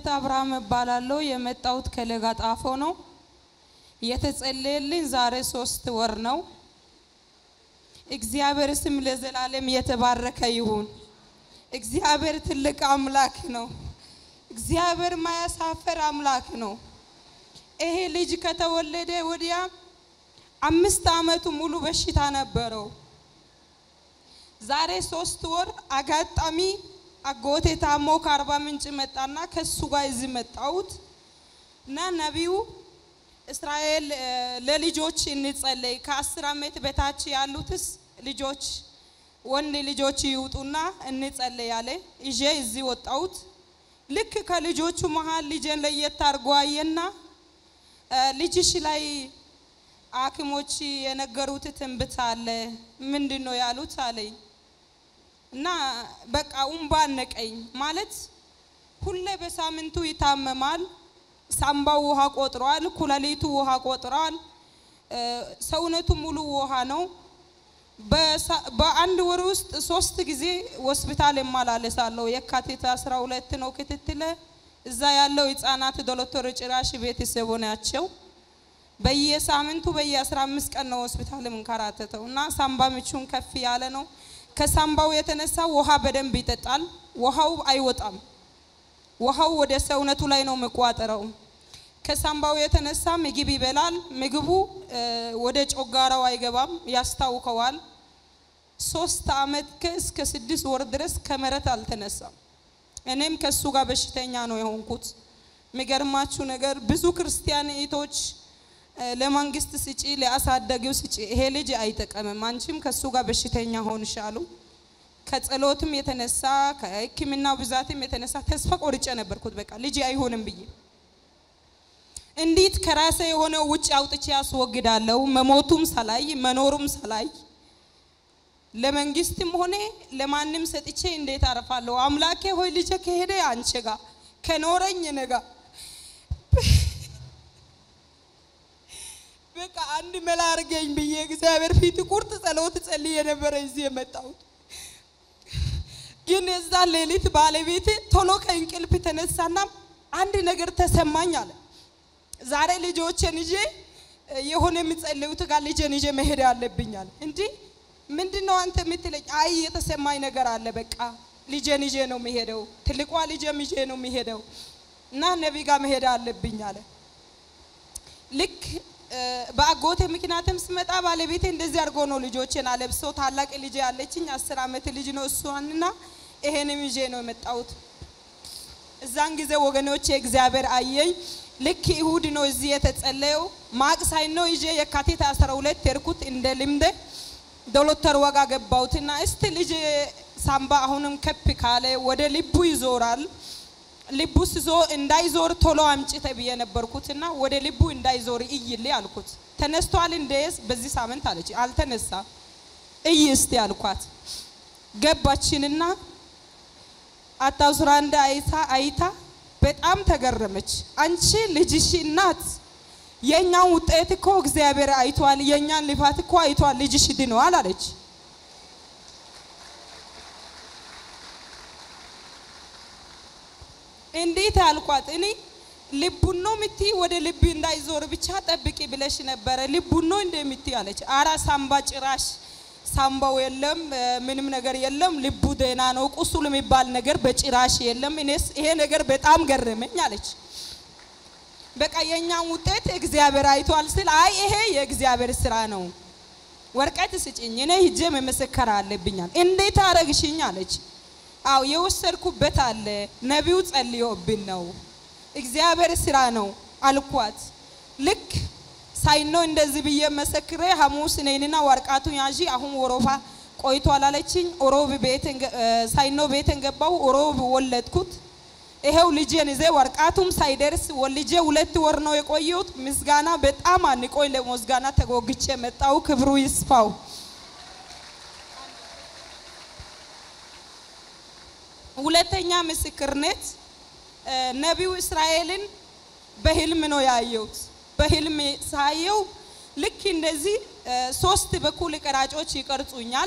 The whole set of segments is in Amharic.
ገነት አብርሃም እባላለሁ። የመጣሁት ከለጋጣፎ ነው። የተጸለየልኝ ዛሬ ሶስት ወር ነው። እግዚአብሔር ስም ለዘላለም የተባረከ ይሁን። እግዚአብሔር ትልቅ አምላክ ነው። እግዚአብሔር ማያሳፈር አምላክ ነው። ይሄ ልጅ ከተወለደ ወዲያ አምስት ዓመቱ ሙሉ በሽታ ነበረው። ዛሬ ሶስት ወር አጋጣሚ አጎቴ ታሞ ከአርባ ምንጭ መጣና ከሱ ጋር እዚህ መጣሁት እና ነቢዩ እስራኤል ለልጆች እንጸለይ ከአስር ዓመት በታች ያሉትስ ልጆች ወንድ ልጆች ይውጡና እንጸለይ ያለ ይዤ እዚህ ወጣሁት። ልክ ከልጆቹ መሀል ልጄን ለየት አድርጎ አየና ልጅሽ ላይ ሐኪሞች የነገሩት ትንብት አለ ምንድን ነው ያሉት አለኝ እና በቃ እምባ አነቀኝ። ማለት ሁሌ በሳምንቱ ይታመማል። ሳምባው ውሃ ቆጥሯል፣ ኩላሊቱ ውሃ ቆጥሯል፣ ሰውነቱ ሙሉ ውሃ ነው። በአንድ ወር ውስጥ ሶስት ጊዜ ሆስፒታል እመላለሳለሁ። የካቲት አስራ ሁለት ነው ክትትለ እዛ ያለው ህጻናት ዶክተር ጭራሽ ቤተሰቡ ናቸው። በየሳምንቱ በየአስራ አምስት ቀን ነው ሆስፒታል የምንከራተተው እና ሳምባ ምቹን ከፍ ያለ ነው። ከሳምባው የተነሳ ውሃ በደንብ ይጠጣል። ውሃው አይወጣም። ውሃው ወደ ሰውነቱ ላይ ነው የሚቋጠረው። ከሳምባው የተነሳ ምግብ ይበላል። ምግቡ ወደ ጮጋራው አይገባም፣ ያስታውከዋል። ሶስት አመት እስከ ስድስት ወር ድረስ ከመሬት አልተነሳም። እኔም ከሱ ጋር በሽተኛ ነው የሆንኩት። የሚገርማችሁ ነገር ብዙ ክርስቲያን እህቶች ለመንግስት ስጪ፣ ለአሳዳጊው ስጪ፣ ይሄ ልጅ አይጠቀምም፣ አንቺም ከሱ ጋር በሽተኛ ሆንሻሉ። ከጸሎትም የተነሳ ከሕክምና ብዛትም የተነሳ ተስፋ ቆርጬ ነበርኩት። በቃ ልጅ አይሆንም ብዬ እንዴት ከራሴ የሆነ ውጭ አውጥቼ ያስወግዳለሁ? መሞቱም ሰላይ መኖሩም ሰላይ ለመንግስትም ሆነ ለማንም ሰጥቼ እንዴት አርፋለሁ? አምላኬ ሆይ ልጄ ከሄደ አንቺ ጋር ከኖረኝ ነጋ በቃ አንድ መላ አድርገኝ ብዬ እግዚአብሔር ፊት ቁርጥ ጸሎት ጸልዬ የነበረ እዚህ የመጣሁት ግን የዛ ሌሊት ባለቤቴ ቶሎ ከእንቅልፍ ተነሳና አንድ ነገር ተሰማኝ አለ። ዛሬ ልጆችን ይዤ የሆነ የሚጸልዩት ጋር ልጄን ይዤ መሄድ አለብኝ አለ። እንዲህ ምንድን ነው አንተ የምትለኝ? አይ የተሰማኝ ነገር አለ። በቃ ልጄን ይዤ ነው የሚሄደው፣ ትልቋ ልጄም ይዤ ነው የሚሄደው እና ነቢ ጋር መሄድ አለብኝ አለ። ልክ በአጎቴ ምክንያትም ስመጣ ባለቤቴ እንደዚህ አድርጎ ነው ልጆችን አለብሶ ታላቅ ልጅ ያለችኝ አስር ዓመት ልጅ ነው እሷንና ይሄንም ይዤ ነው የመጣሁት። እዛን ጊዜ ወገኖቼ እግዚአብሔር አየኝ። ልክ ይሁድ ነው እዚህ የተጸለየው። ማቅሳይ ነው ይዤ የካቲት 12 ሄድኩት እንደ ልምደ ዶክተር ወጋ ገባሁትና እስቲ ልጅ ሳምባ አሁንም ከፍ ካለ ወደ ልቡ ይዞራል ልቡ ስዞ እንዳይዞር ቶሎ አምጪ ተብዬ ነበርኩትና ወደ ልቡ እንዳይዞር እይልኝ አልኩት። ተነስቷል እንደስ በዚህ ሳምንት አለች። አልተነሳ እይ እስቲ አልኳት። ገባችንና አታሱራ እንደ አይታ አይታ በጣም ተገረመች። አንቺ ልጅሽ እናት የእኛን ውጤት እኮ እግዚአብሔር አይቷል፣ የእኛን ልፋት እኮ አይቷል፣ ልጅሽ ድነዋል አለች። እንዴት አልኳት። እኔ ልቡን ነው የምትይ ወደ ልብ እንዳይዞር ብቻ ጠብቂ ብለሽ ነበረ። ልቡን ነው እንደምትይ አለች። አራ ሳምባ ጭራሽ ሳምባው የለም፣ ምንም ነገር የለም። ልቡ ደህና ነው። ቁስል የሚባል ነገር በጭራሽ የለም። እኔስ ይሄ ነገር በጣም ገረመኝ አለች። በቃ የእኛን ውጤት እግዚአብሔር አይቷል ስል አይ ይሄ የእግዚአብሔር ስራ ነው፣ ወረቀት ስጭኝ፣ እኔ ሂጄ መመሰከር አለብኛል። እንዴት አረግሽኝ አለች። አው የወሰድኩበት አለ ነቢዩ ጸልዮብን ነው እግዚአብሔር ስራ ነው አልኳት። ልክ ሳይኖ እንደዚህ ብዬ መሰክሬ ሐሙስ ነይንና ወርቃቱ ያዢ አሁን ወሮፋ ቆይቷል አለችኝ። ኦሮብ ቤትን ሳይኖ ቤትን ገባው። ኦሮብ ወለድኩት። ይሄው ልጄን ይዜ ወርቃቱም ሳይደርስ ወልጄ ሁለት ወር ነው የቆየሁት። ምስጋና በጣም አንቆይ ለምስጋና ተጎግቼ መጣው። ክብሩ ይስፋው። ሁለተኛ ምስክርነት ነቢዩ እስራኤልን በህልም ነው ያየሁት። በህልም ሳየው ልክ እንደዚህ ሶስት በኩል ቀራጮች ይቀርጹኛል።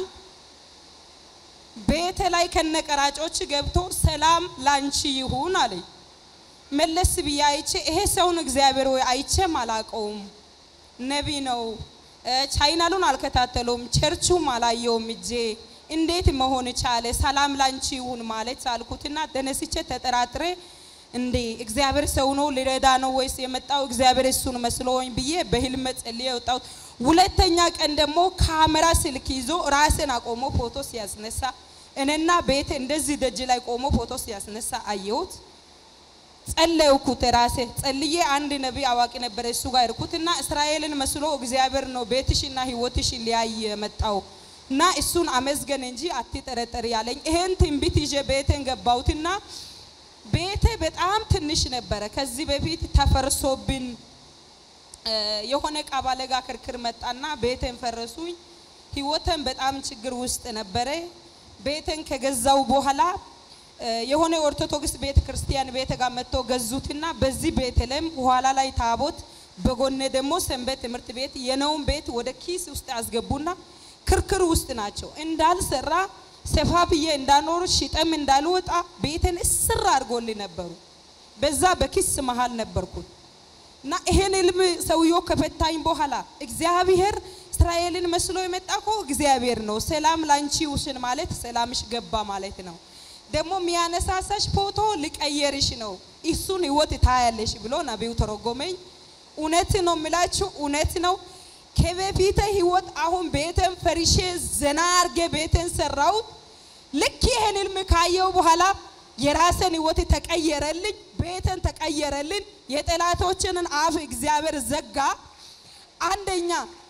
ቤተ ላይ ከነቀራጮች ገብቶ ሰላም ላንቺ ይሁን አለኝ። መለስ ብዬ አይቼ ይሄ ሰውን እግዚአብሔር ወይ አይቼም አላቀውም። ነቢ ነው። ቻይናሉን አልከታተለውም፣ ቸርቹም አላየውም። እጄ እንዴት መሆን ቻለ? ሰላም ላንቺ ይሁን ማለት አልኩትና ተነስቼ ተጠራጥሬ እንዴ እግዚአብሔር ሰው ነው ሊረዳ ነው ወይስ የመጣው እግዚአብሔር እሱን መስሎኝ ብዬ በህልም ጸልዬ የወጣሁት። ሁለተኛ ቀን ደግሞ ካሜራ ስልክ ይዞ ራስን አቆሞ ፎቶ ሲያስነሳ እኔና ቤቴ እንደዚህ ደጅ ላይ ቆሞ ፎቶ ሲያስነሳ አየሁት። ጸለይኩት ራሴ ጸልዬ አንድ ነቢይ አዋቂ ነበረ እሱ ጋር እርኩትና እስራኤልን መስሎ እግዚአብሔር ነው ቤትሽና ህይወትሽን ሊያይ የመጣው እና እሱን አመስገን እንጂ አትጠረጠር ያለኝ። ይሄን ትንቢት ይዤ ቤቴን ገባሁትና ቤቴ በጣም ትንሽ ነበረ። ከዚህ በፊት ተፈርሶብን የሆነ ቃባለ ጋር ክርክር መጣና ቤቴን ፈረሱኝ። ህይወቴን በጣም ችግር ውስጥ ነበረ። ቤቴን ከገዛው በኋላ የሆነ ኦርቶዶክስ ቤተ ክርስቲያን ቤተ ጋር መጥቶ ገዙትና በዚህ ቤት ላይም ኋላ ላይ ታቦት በጎኔ ደግሞ ሰንበት ትምህርት ቤት የነውን ቤት ወደ ኪስ ውስጥ ያስገቡና ክርክር ውስጥ ናቸው። እንዳልሰራ ሰፋ ብዬ እንዳኖር ሽጠም እንዳልወጣ ቤትን እስር አድርጎልኝ ነበሩ። በዛ በኪስ መሃል ነበርኩት እና ይሄን ህልም ሰውየው ከፈታኝ በኋላ እግዚአብሔር እስራኤልን መስሎ የመጣ እኮ እግዚአብሔር ነው። ሰላም ላንቺ ውስን ማለት ሰላምሽ ገባ ማለት ነው። ደግሞ የሚያነሳሳሽ ፎቶ ሊቀየርሽ ነው፣ እሱን ህይወት ታያለሽ ብሎ ነቢዩ ተረጎመኝ። እውነት ነው የምላችሁ፣ እውነት ነው። ከበፊተ ህይወት አሁን ቤተን ፈርሼ ዘና አርጌ ቤተን ሰራሁት። ልክ ይህን ህልም ካየው በኋላ የራስን ህይወት ተቀየረልኝ፣ ቤተን ተቀየረልን። የጠላቶችንን አፍ እግዚአብሔር ዘጋ። አንደኛ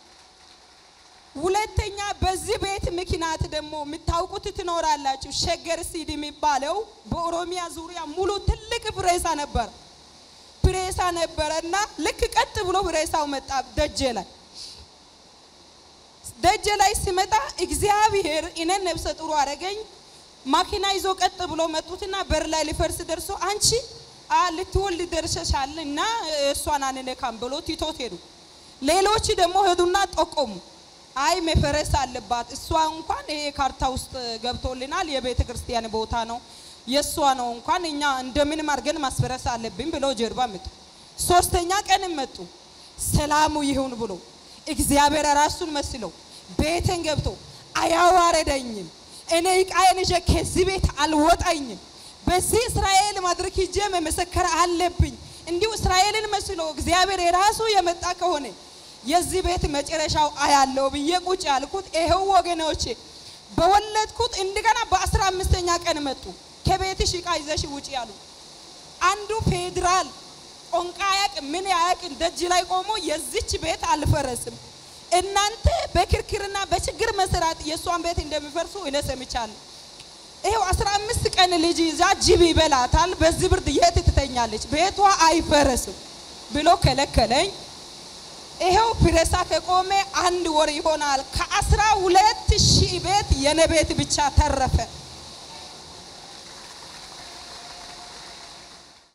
ሁለተኛ በዚህ ቤት ምክንያት ደግሞ የምታውቁት ትኖራላችሁ። ሸገር ሲድ የሚባለው በኦሮሚያ ዙሪያ ሙሉ ትልቅ ፕሬሳ ነበር ፕሬሳ ነበረ እና ልክ ቀጥ ብሎ ፕሬሳው መጣ ደጀ ላይ ደጀ ላይ ሲመጣ እግዚአብሔር እኔን ነፍሰ ጥሩ አረገኝ። ማኪና ይዞ ቀጥ ብሎ መጡትና በር ላይ ሊፈርስ ደርሶ አንቺ ልትወልድ ደርሰሻል እና እሷን አንነካም ብሎ ቲቶት ሄዱ። ሌሎች ደግሞ ሄዱና ጠቆሙ። አይ መፈረስ አለባት እሷ እንኳን ይሄ ካርታ ውስጥ ገብቶልናል፣ የቤተ ክርስቲያን ቦታ ነው የእሷ ነው እንኳን እኛ እንደምንም አድርገን ማስፈረስ አለብን ብሎ ጀርባ መጡ። ሶስተኛ ቀን መጡ። ሰላሙ ይሁን ብሎ እግዚአብሔር ራሱን መስለው ቤትን ገብቶ አያዋረደኝም። እኔ ዕቃዬን ይዤ ከዚህ ቤት አልወጣኝም። በዚህ እስራኤል ማድረግ ሂጄ መመሰከር አለብኝ። እንዲሁ እስራኤልን መስሎ እግዚአብሔር የራሱ የመጣ ከሆነ የዚህ ቤት መጨረሻው አያለው ብዬ ቁጭ ያልኩት ይኸው ወገኖቼ፣ በወለድኩት እንደገና በአስራ አምስተኛ ቀን መጡ። ከቤትሽ ዕቃ ይዘሽ ውጪ ያሉ አንዱ ፌዴራል ቋንቋ አያቅ ምን አያቅ ደጅ ላይ ቆሞ የዚች ቤት አልፈረስም፣ እናንተ በክርክርና በችግር መሰራት የእሷን ቤት እንደሚፈርሱ እኔ ሰምቻለሁ። ይኸው አስራ አምስት ቀን ልጅ ይዛ ጅብ ይበላታል። በዚህ ብርድ የት ትተኛለች? ቤቷ አይፈረስም ብሎ ከለከለኝ። ይኸው ፕሬሳ ከቆመ አንድ ወር ይሆናል። ከአስራ ሁለት ሺህ ቤት የኔ ቤት ብቻ ተረፈ።